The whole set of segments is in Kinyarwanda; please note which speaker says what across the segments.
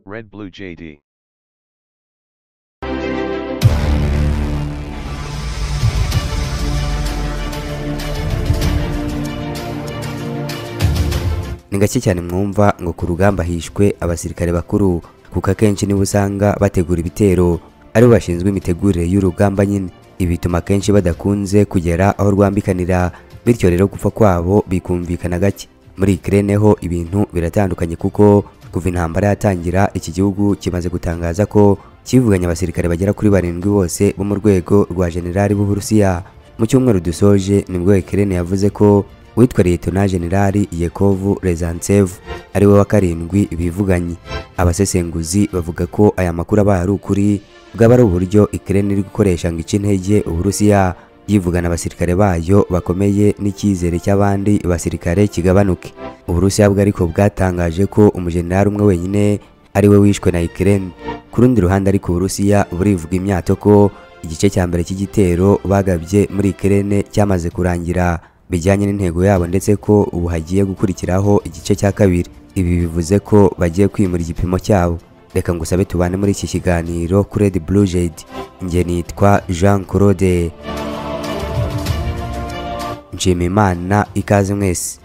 Speaker 1: Red Blue JD.
Speaker 2: ni gake cyane mwumva ngo ku rugamba hishwe abasirikare bakuru kuko akenshi nibo usanga bategura ibitero aribo bashinzwe imitegurire y'urugamba nyine ibi bituma akenshi badakunze kugera aho rwambikanira bityo rero gupfa kwabo bikumvikana gake muri Ukraine ho ibintu biratandukanye kuko kuva intambara yatangira iki gihugu kimaze gutangaza ko kivuganye abasirikare bagera kuri barindwi bose bo mu rwego rwa generali b'Uburusiya mu cyumweru dusoje nibwo Ukraine yavuze ko witwa Liyetona Generali Yekovu Rezantsev ari we wa karindwi bivuganye abasesenguzi bavuga ko aya makuru abaye ari ukuri bwaba ari uburyo Ukraine iri gukoresha ngo ice intege Uburusiya yivugana abasirikare bayo bakomeye n'icyizere cy'abandi basirikare kigabanuke Uburusiya bwo ariko bwatangaje ko umujenerali umwe wenyine ari we wishwe na Ukraine ku rundi ruhande ariko Uburusiya burivuga imyato ko igice cya mbere cy'igitero bagabye muri Ukraine cyamaze kurangira bijyanye n'intego yabo ndetse ko ubu hagiye gukurikiraho igice cya kabiri ibi bivuze ko bagiye kwimura igipimo cyabo reka ngusabe tubane muri iki kiganiro kuri Red Blue Jade njye nitwa Jean Claude Nshimiyimana ikaze mwese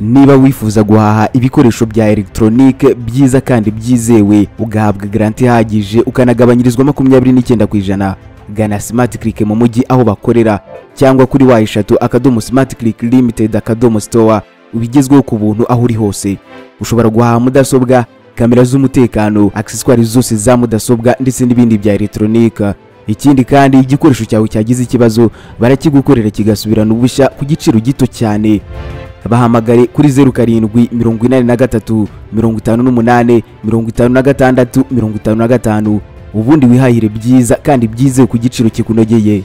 Speaker 3: niba wifuza guhaha ibikoresho bya elegitoronike byiza kandi byizewe ugahabwa garanti ihagije ukanagabanyirizwa makumyabiri n'icyenda ku ijana gana simati kirike mu mujyi aho bakorera cyangwa kuri wa eshatu akadomo simati kirike limitedi akadomo sitowa ubigezweho ku buntu aho uri hose ushobora guhaha mudasobwa kamera z'umutekano akiseswari zose za mudasobwa ndetse n'ibindi bya elegitoronike ikindi kandi igikoresho cyawe cyagize ikibazo barakigukorera kigasubirana ubushya ku giciro gito cyane bahamagare kuri zeru karindwi mirongo inani na gatatu mirongo itanu n'umunani mirongo itanu na gatandatu mirongo itanu na gatanu ubundi wihahire byiza kandi byizewe ku giciro kikunogeye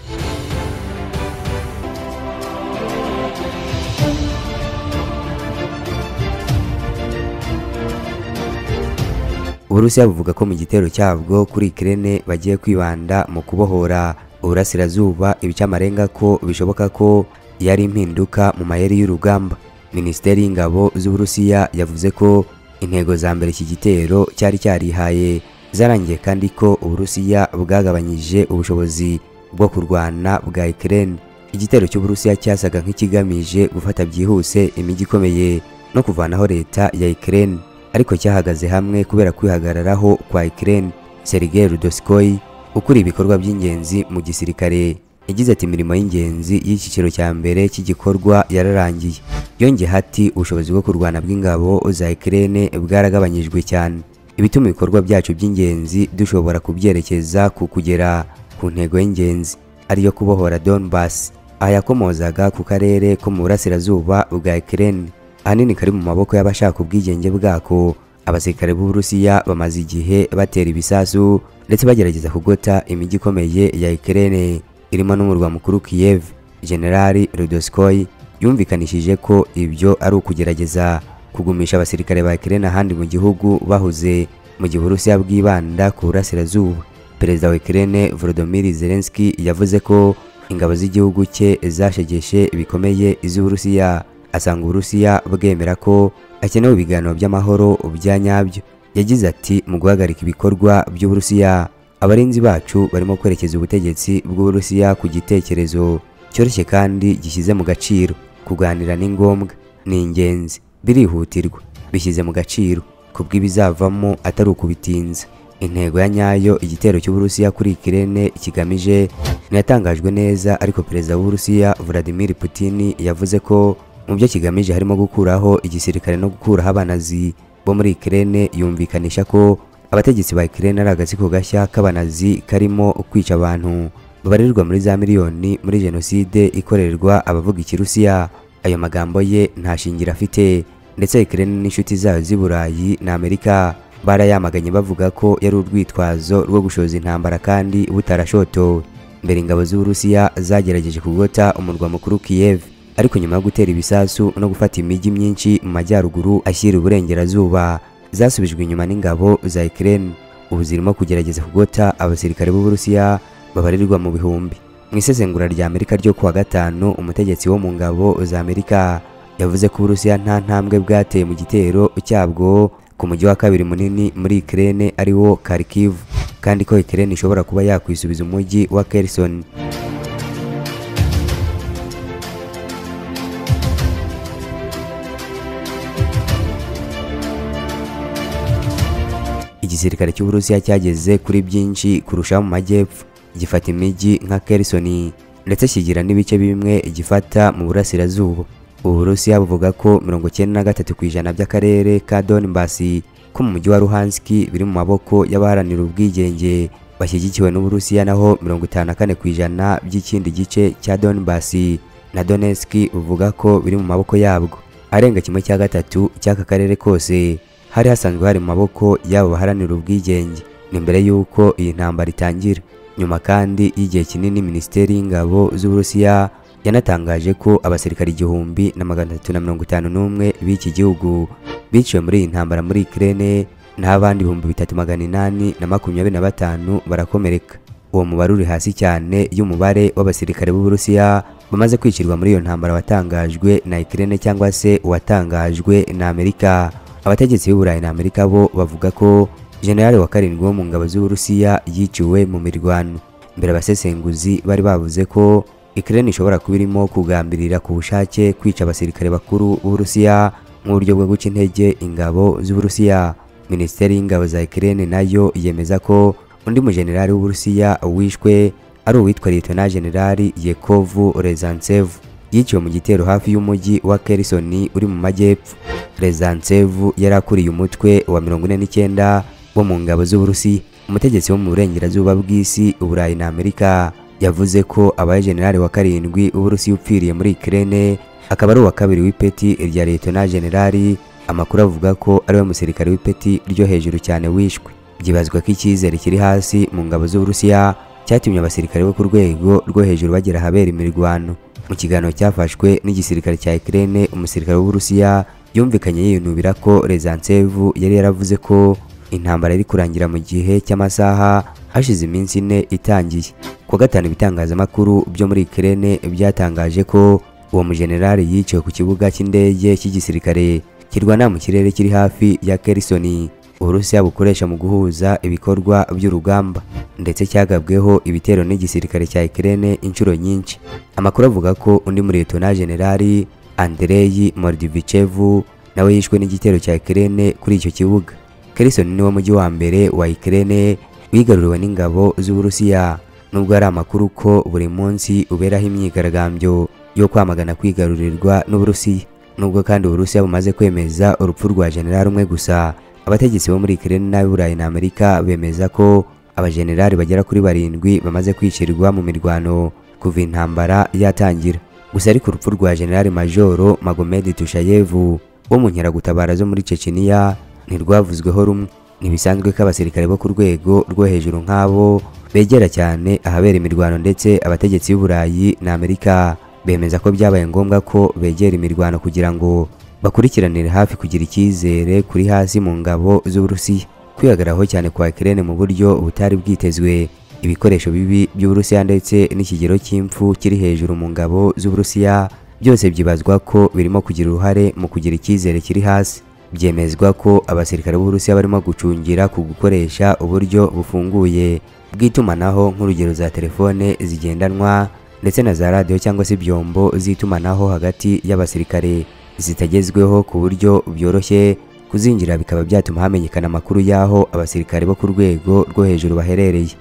Speaker 2: Uburusiya buvuga ko mu gitero cyabwo kuri Ukraine bagiye kwibanda mu kubohora uburasirazuba ibice amarenga ko bishoboka ko yari impinduka mu mayeri y'urugamba minisiteri y'ingabo z'uburusiya yavuze ko intego za mbere iki gitero cyari cyarihaye zarangiye kandi ko uburusiya bwagabanyije ubushobozi bwo kurwana bwa Ukraine igitero cy'uburusiya cyasaga nk'ikigamije gufata byihuse imijyi ikomeye no kuvanaho leta ya Ukraine ariko cyahagaze hamwe kubera kwihagararaho kwa Ukraine Sergei Rudoskoy ukuriye ibikorwa by'ingenzi mu gisirikare yagize ati imirimo y'ingenzi y'icyiciro cya mbere cy'igikorwa yararangiye yongeyeho ati ubushobozi bwo kurwana bw'ingabo za Ukraine bwaragabanyijwe cyane ibituma ibikorwa byacu by'ingenzi dushobora kubyerekeza ku kugera ku ntego y'ingenzi ariyo kubohora Donbass aha yakomozaga ku karere ko mu burasirazuba bwa Ukraine ahanini kari mu maboko y'abashaka ubwigenge bwako abasirikare b'Uburusiya bamaze igihe batera ibisasu ndetse bagerageza kugota imijyi ikomeye ya Ukraine irimo n'umurwa mukuru Kiev Generali Rudoskoy yumvikanishije ko ibyo ari ukugerageza kugumisha abasirikare ba Ukraine ahandi mu gihugu bahuze mu gihe Uburusiya bwibanda ku burasirazuba Perezida wa Ukraine Volodymyr Zelensky yavuze ko ingabo z'igihugu cye zashegeshe bikomeye iz'Uburusiya asanga Uburusiya bwemera ko akenewe ibiganiro by'amahoro bya nyabyo yagize ati mu guhagarika ibikorwa by'Uburusiya abarinzi bacu barimo kwerekeza ubutegetsi bw'Uburusiya ku gitekerezo cyoroshye kandi gishyize mu gaciro kuganira ni ngombwa ni ingenzi birihutirwa bishyize mu gaciro ku bw'ibizavamo atari ukubitinza intego ya nyayo igitero cy'Uburusiya kuri Ukraine kigamije ntiyatangajwe neza ariko perezida w'Uburusiya Vladimir Putin yavuze ko mu byo kigamije harimo gukuraho igisirikare no gukuraho abanazi bo muri Ukraine yumvikanisha ko abategetsi ba Ukraine ari agatsiko gashya k'abanazi karimo kwica abantu babarirwa muri za miliyoni muri jenoside ikorerwa abavuga ikirusiya ayo magambo ye nta shingiro afite ndetse Ukraine n'inshuti zayo z'i Burayi na Amerika barayamaganye bavuga ko yari urwitwazo rwo gushoza intambara kandi butarashotowe mbere ingabo z'Uburusiya zagerageje kugota umurwa mukuru Kiev ariko nyuma yo gutera ibisasu no gufata imijyi myinshi mu majyaruguru ashyira uburengerazuba zasubijwe inyuma n'ingabo za Ukraine ubu zirimo kugerageza kugota abasirikare b'Uburusiya babarirwa mu bihumbi mu isesengura rya Amerika ryo kuwa gatanu umutegetsi wo mu ngabo za Amerika yavuze ko Uburusiya nta ntambwe bwateye mu gitero cyabwo ku mujyi wa kabiri munini muri Ukraine ariwo Kharkiv kandi ko Ukraine ishobora kuba yakwisubiza umujyi wa Kherson igisirikare cy'uburusiya cyageze kuri byinshi kurusha mu majyepfo gifata imijyi nka Kherson ndetse kigira n'ibice bimwe gifata mu burasirazuba uburusiya buvuga ko 93 ku ijana by'akarere ka Donbass ko mu mujyi wa Luhansk biri mu maboko y'abaharanira ubwigenge bashyigikiwe n'uburusiya naho 54 ku ijana by'ikindi gice cya Donbass na Donetsk buvuga ko biri mu maboko yabwo arenga kimwe cya gatatu cy'aka karere kose hari hasanzwe hari mu maboko y'abo baharanira ubwigenge ni mbere y'uko iyi ntambara itangira nyuma kandi y'igihe kinini minisiteri y'ingabo z'uburusiya yanatangaje ko abasirikari igihumbi na magana atatu na mirongo itanu n'umwe b'iki gihugu biciwe muri iyi ntambara muri Ukraine naho abandi ibihumbi bitatu magana inani na makumyabiri na batanu barakomereka uwo mubare uri hasi cyane y'umubare w'abasirikare b'uburusiya bamaze kwicirwa muri iyo ntambara watangajwe na Ukraine cyangwa se uwatangajwe na Amerika abategetsi b'i Burayi na Amerika bo bavuga ko General wa karindwi wo mu ngabo z'Uburusiya yiciwe mu mirwano mbere abasesenguzi bari bavuze ko Ukraine ishobora kuba irimo kugambirira ku bushake kwica abasirikare bakuru b'Uburusiya nk'uburyo bwo guca intege ingabo z'Uburusiya Minisiteri y'ingabo za Ukraine nayo yemeza ko undi mujenerali w'Uburusiya wishwe ari uwitwa Lieutenant General Yekov Rezantsev yiciwe mu gitero hafi y'umujyi wa Kherson uri mu majyepfo Rezantsev yari akuriye umutwe wa 49 wo mu ngabo z'Uburusiya umutegetsi wo mu burengerazuba bw'isi Uburayi na Amerika yavuze ko abaye generali wa karindwi w'Uburusiya upfiriye muri Ukraine akaba ari uwa kabiri w'ipeti rya Lieutenant generali amakuru avuga ko ariwe musirikare w'ipeti ryo hejuru cyane wishwe byibazwa ko icyizere kiri hasi mu ngabo z'Uburusiya cyatumye abasirikare bo ku rwego rwo hejuru bagera ahabera imirwano mu kiganiro cyafashwe n'igisirikare cya Ukraine umusirikare w'Uburusiya yumvikanye yinubira ko Rezantsev yari yaravuze ko intambara iri kurangira mu gihe cy'amasaha hashize iminsi ine itangiye kuwa gatanu ibitangazamakuru byo muri Ukraine byatangaje ko uwo mujenerali yiciwe ku kibuga cy'indege cy'igisirikare kirwana mu kirere kiri hafi ya Kherson Uburusiya bukoresha mu guhuza ibikorwa by'urugamba ndetse cyagabweho ibitero n'igisirikare cya Ukraine inshuro nyinshi amakuru avuga ko undi muri Lieutenant Generali Andrei Mordivichev nawe yishwe n'igitero cya Ukraine kuri icyo kibuga. Kherson niwo mujyi wa mbere wa Ukraine wigaruriwe n'ingabo z'Uburusiya nubwo ari amakuru ko buri munsi uberaho imyigaragambyo yo kwamagana kwigarurirwa n'Uburusiya. Nubwo kandi Uburusiya bumaze kwemeza urupfu rwa generali umwe gusa, abategetsi bo muri Ukraine n'ab'i Burayi na Amerika bemeza ko abajenerali bagera kuri barindwi bamaze kwicirwa mu mirwano kuva intambara yatangira. gusa ariko urupfu rwa General Majoro Magomed Tushayev wo mu nkeragutabara zo muri Chechnya ntirwavuzweho rumwe ntibisanzwe ko abasirikare bo ku rwego rwo hejuru nk'abo begera cyane ahabera imirwano ndetse abategetsi b'i Burayi na Amerika bemeza ko byabaye ngombwa ko begera imirwano kugira ngo bakurikiranire hafi kugira icyizere kuri hasi mu ngabo z'Uburusiya kwihagaraho cyane kwa Ukraine mu buryo butari bwitezwe ibikoresho bibi by'Uburusiya ndetse n'ikigero cy'impfu kiri hejuru mu ngabo z'Uburusiya byose byibazwa ko birimo kugira uruhare mu kugira icyizere kiri hasi byemezwa ko abasirikare b'Uburusiya barimo gucungira ku gukoresha uburyo bufunguye bw'itumanaho nk'urugero za telefone zigendanwa ndetse na za radiyo cyangwa se ibyombo z'itumanaho hagati y'abasirikare zitagezweho ku buryo byoroshye kuzinjira bikaba byatuma hamenyekana amakuru y'aho abasirikare bo ku rwego rwo hejuru baherereye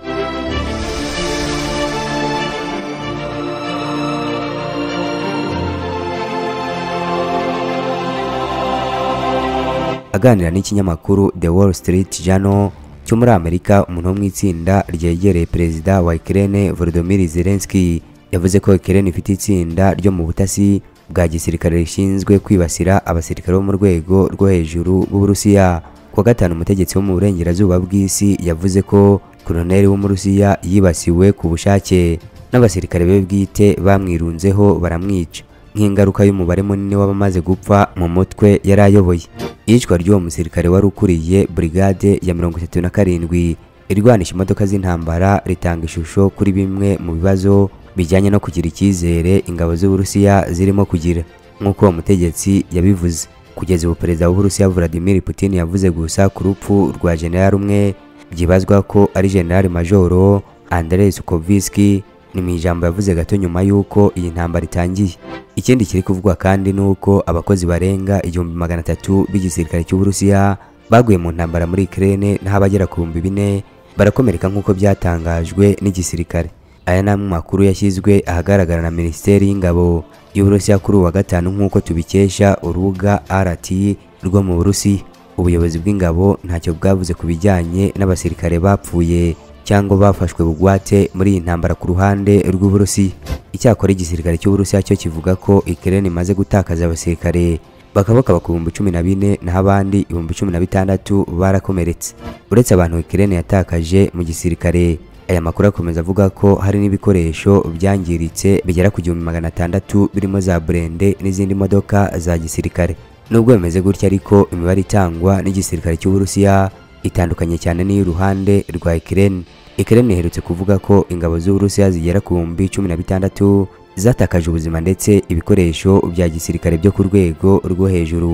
Speaker 2: aganira n'ikinyamakuru The Wall Street Journal cyo muri Amerika umuntu wo mu itsinda ryegereye perezida wa Ukraine Volodymyr Zelensky yavuze ko Ukraine ifite itsinda ryo mu butasi bwa gisirikare rishinzwe kwibasira abasirikare bo mu rwego rwo hejuru b'Uburusiya kuwa gatanu umutegetsi wo mu burengerazuba bw'isi yavuze ko koloneli w'Umurusiya yibasiwe ku bushake n'abasirikare be bwite bamwirunzeho baramwica nk'ingaruka y'umubare munini w'abamaze gupfa mu mutwe yari ayoboye iyicwa ry'uwo musirikare wari ukuriye brigade ya mirongo itatu na karindwi irwanisha imodoka z'intambara ritanga ishusho kuri bimwe mu bibazo bijyanye no kugira icyizere ingabo z'uburusiya zirimo kugira nk'uko uwo mutegetsi yabivuze kugeza ubu perezida w'uburusiya Vladimir Putin yavuze gusa ku rupfu rwa generali umwe byibazwa ko ari generali majoro Andrei Sukovski ni mu ijambo yavuze gato nyuma y'uko iyi ntambara itangiye ikindi kiri kuvugwa kandi ni uko abakozi barenga igihumbi magana atatu b'igisirikare cy'uburusiya baguye mu ntambara muri Ukraine naho abagera ku bihumbi bine barakomereka nk'uko byatangajwe n'igisirikare aya ni amwe mu makuru yashyizwe ahagaragara na minisiteri y'ingabo y'uburusiya kuri uwa gatanu nk'uko tubikesha urubuga rt rwo mu burusiya ubuyobozi bw'ingabo ntacyo bwavuze ku bijyanye n'abasirikare bapfuye cyangwa bafashwe bugwate muri iyi ntambara ku ruhande rw'uburusiya icyakora igisirikare cy'uburusiya cyo kivuga ko ikirere imaze gutakaza abasirikare bakabakaba ku bihumbi cumi na bine naho abandi ibihumbi cumi na bitandatu barakomeretse uretse abantu ikirere yatakaje mu gisirikare aya makuru akomeza avuga ko hari n'ibikoresho byangiritse bigera ku gihumbi magana atandatu birimo za burende n'izindi modoka za gisirikare nubwo bimeze gutya ariko imibare itangwa n'igisirikare cy'uburusiya itandukanye cyane n'iy'uruhande rwa ikirere ikirere iherutse kuvuga ko ingabo z'uburusiya zigera ku bihumbi cumi na bitandatu zatakaje ubuzima ndetse ibikoresho bya gisirikare byo ku rwego rwo hejuru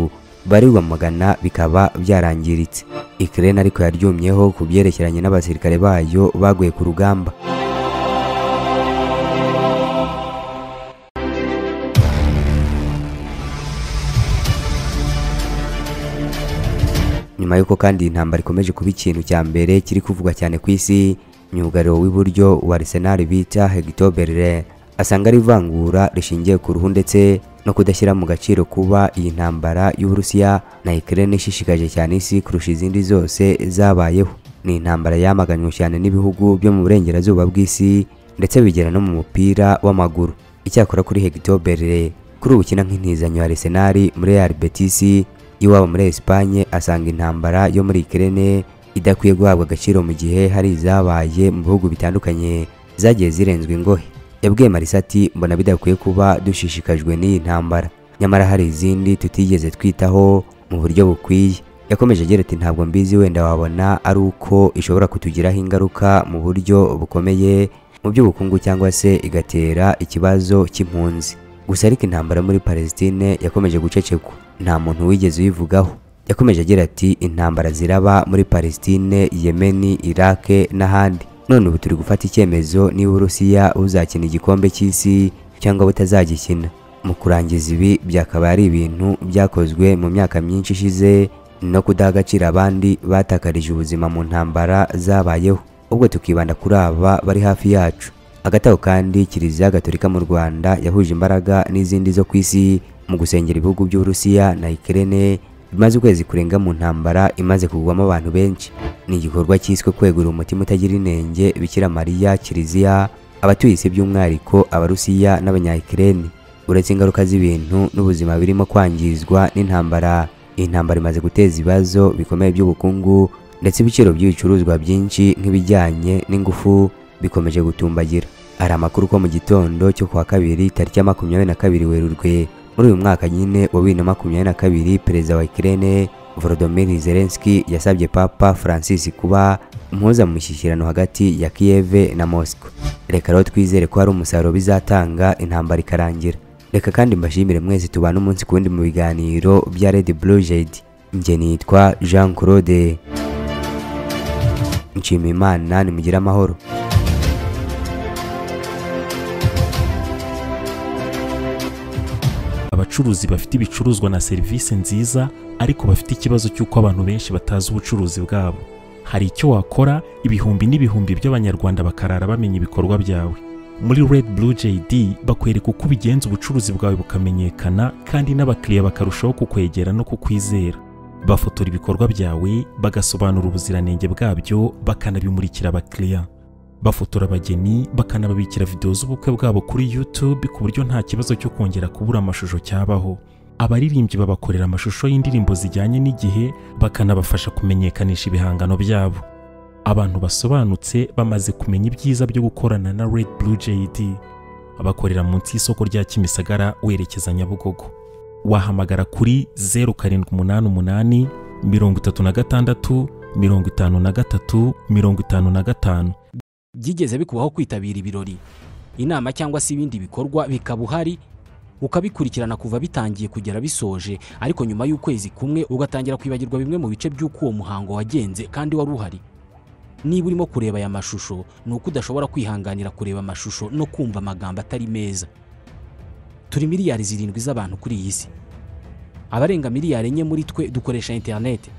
Speaker 2: barirwa magana bikaba byarangiritse ikirere ariko yaryumyeho ku byerekeranye n'abasirikare bayo baguye ku rugamba nyuma y'uko kandi iyi ntambara ikomeje kuba ikintu cya mbere kiri kuvugwa cyane ku isi myugariro w'iburyo wa Arsenal bita Hector Bellerin asanga ari ivangura rishingiye ku ruhu ndetse no kudashyira mu gaciro kuba iyi ntambara y'Uburusiya na Ukraine ishishikaje cyane isi kurusha izindi zose zabayeho ni intambara yamaganywe cyane n'ibihugu byo mu burengerazuba bw'isi ndetse bigera no mu mupira w'amaguru icyakora kuri Hector Bellerin kuri ubu ukina nk'intizanyo ya Arsenal muri Real Betis iwabo muri Espagne asanga intambara yo muri Ukraine idakwiye guhabwa agaciro mu gihe hari izabaye mu bihugu bitandukanye zagiye zirenzwe ingohe yabwiye marisa ati mbona bidakwiye kuba dushishikajwe n'iyi ntambara nyamara hari izindi tutigeze twitaho mu buryo bukwiye yakomeje agira ati ntabwo mbizi wenda wabona ari uko ishobora kutugiraho ingaruka mu buryo bukomeye mu by'ubukungu cyangwa se igatera ikibazo cy'impunzi gusa ariko intambara muri Palestine yakomeje gucecekwa nta muntu wigeze uyivugaho yakomeje agira ati intambara ziraba muri Palestine, Yemen, Iraq n'ahandi none ubu turi gufata icyemezo niba uburusiya buzakina igikombe cy'isi cyangwa butazagikina mu kurangiza ibi byakaba ari ibintu byakozwe mu myaka myinshi ishize no kudaha agaciro abandi batakarije ubuzima mu ntambara zabayeho ubwo tukibanda kuri aba bari hafi yacu hagati aho kandi kiliziya gatolika mu rwanda yahuje imbaraga n'izindi zo ku isi mu gusengera ibihugu by'uburusiya na ikirere bimaze ukwezi kurenga mu ntambara imaze kugwamo abantu benshi ni igikorwa cyiswe kwegura umutima utagira inenge bikira mariya kiliziya abatuye isi by'umwihariko abarusiya n'abanyayikireni uretse ingaruka z'ibintu n'ubuzima birimo kwangizwa n'intambara iyi ntambara imaze guteza ibibazo bikomeye by'ubukungu ndetse ibiciro by'ibicuruzwa byinshi nk'ibijyanye n'ingufu bikomeje gutumbagira hari amakuru ko mu gitondo cyo kuwa kabiri tariki ya makumyabiri na kabiri werurwe muri uyu mwaka nyine wa bibiri na makumyabiri na kabiri perezida wa Ukraine Volodymyr Zelensky yasabye Papa Francis kuba umuhuza mu mishyikirano hagati ya Kiev na Moscow reka rero twizere ko hari umusaruro bizatanga intambara ikarangira reka kandi mbashimire mwese tubana umunsi ku wundi mu biganiro bya Red Blue Jade njye nitwa Jean Claude Nshimiyimana nimugire amahoro
Speaker 1: abacuruzi bafite ibicuruzwa na serivisi nziza ariko bafite ikibazo cy'uko abantu benshi batazi ubucuruzi bwabo hari icyo wakora ibihumbi n'ibihumbi by'abanyarwanda bakarara bamenya ibikorwa byawe muri Red Blue JD bakwereka uko ubigenza ubucuruzi bwawe bukamenyekana kandi n'abakiriya bakarushaho kukwegera no kukwizera bafotora ibikorwa byawe bagasobanura ubuziranenge bwabyo bakanabimurikira abakiriya bafotora abageni bakanababikira videwo z'ubukwe bwabo kuri YouTube ku buryo nta kibazo cyo kongera kubura amashusho cyabaho abaririmbyi babakorera amashusho y'indirimbo zijyanye n'igihe bakanabafasha kumenyekanisha ibihangano byabo abantu basobanutse bamaze kumenya ibyiza byo gukorana na Red Blue JD bakorera munsi y'isoko rya Kimisagara werekeza Nyabugogo wahamagara kuri 0788 36 53 55
Speaker 4: byigeze bikubaho kwitabira ibirori inama cyangwa se ibindi bikorwa bikaba uhari ukabikurikirana kuva bitangiye kugera bisoje ariko nyuma y'ukwezi kumwe ugatangira kwibagirwa bimwe mu bice by'uko uwo muhango wagenze kandi wari uhari niba urimo kureba aya mashusho ni uko udashobora kwihanganira kureba amashusho no kumva amagambo atari meza turi miliyari zirindwi z'abantu kuri iyi si abarenga miliyari enye muri twe dukoresha interineti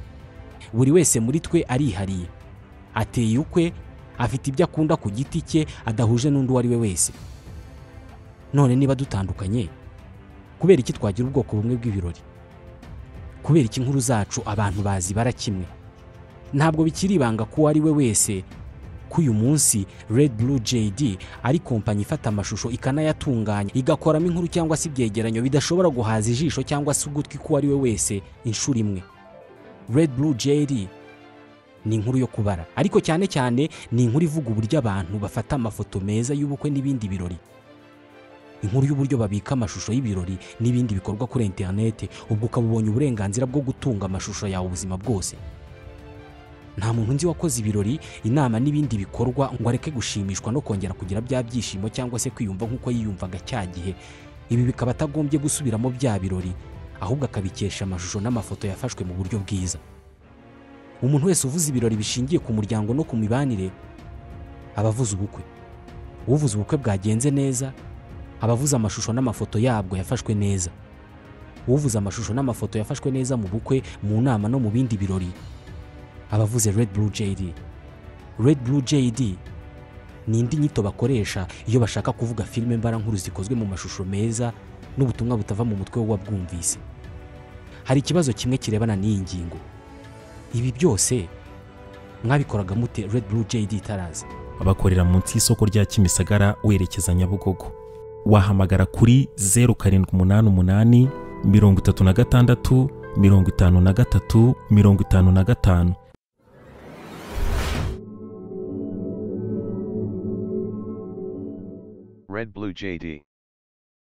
Speaker 4: buri wese muri twe arihariye ateye ukwe afite ibyo akunda ku giti cye adahuje n'undi uwo ari we wese none niba dutandukanye kubera iki twagira ubwoko bumwe bw'ibirori kubera iki inkuru zacu abantu bazibara kimwe ntabwo bikiri ibanga ko uwo ari we wese ko uyu munsi Red Blue JD ari kompanyi ifata amashusho ikanayatunganya igakoramo inkuru cyangwa se ibyegeranyo bidashobora guhaza ijisho cyangwa se ugutwi ko uwo ari we wese inshuro imwe Red Blue JD ni inkuru yo kubara ariko cyane cyane ni inkuru ivuga uburyo abantu bafata amafoto meza y'ubukwe n'ibindi birori inkuru y'uburyo babika amashusho y'ibirori n'ibindi bikorwa kuri interineti ubwo ukaba ubonye uburenganzira bwo gutunga amashusho yawe ubuzima bwose nta muntu nzi wakoze ibirori inama n'ibindi bikorwa ngo areke gushimishwa no kongera kugira bya byishimo cyangwa se kwiyumva nk'uko yiyumvaga cya gihe ibi bikaba atagombye gusubiramo bya birori ahubwo akabikesha amashusho n'amafoto yafashwe mu buryo bwiza umuntu wese uvuze ibirori bishingiye ku muryango no ku mibanire aba avuze ubukwe uvuze ubukwe bwagenze neza aba avuze amashusho n'amafoto yabwo yafashwe neza uvuze amashusho n'amafoto yafashwe neza mu bukwe mu nama no mu bindi birori abavuze Red Blue JD. Red Blue JD ni indi nyito bakoresha iyo bashaka kuvuga filime mbarankuru zikozwe mu mashusho meza n'ubutumwa butava mu mutwe w'uwabwumvise. Hari ikibazo kimwe kirebana n'iyi ngingo. Ibi byose mwabikoraga mute Red Blue JD itaraza?
Speaker 1: abakorera munsi y'isoko rya kimisagara werekeza nyabugogo wahamagara kuri zeru karindwi umunani umunani mirongo itatu na gatandatu mirongo itanu na gatatu mirongo itanu na gatanu
Speaker 5: Red Blue JD.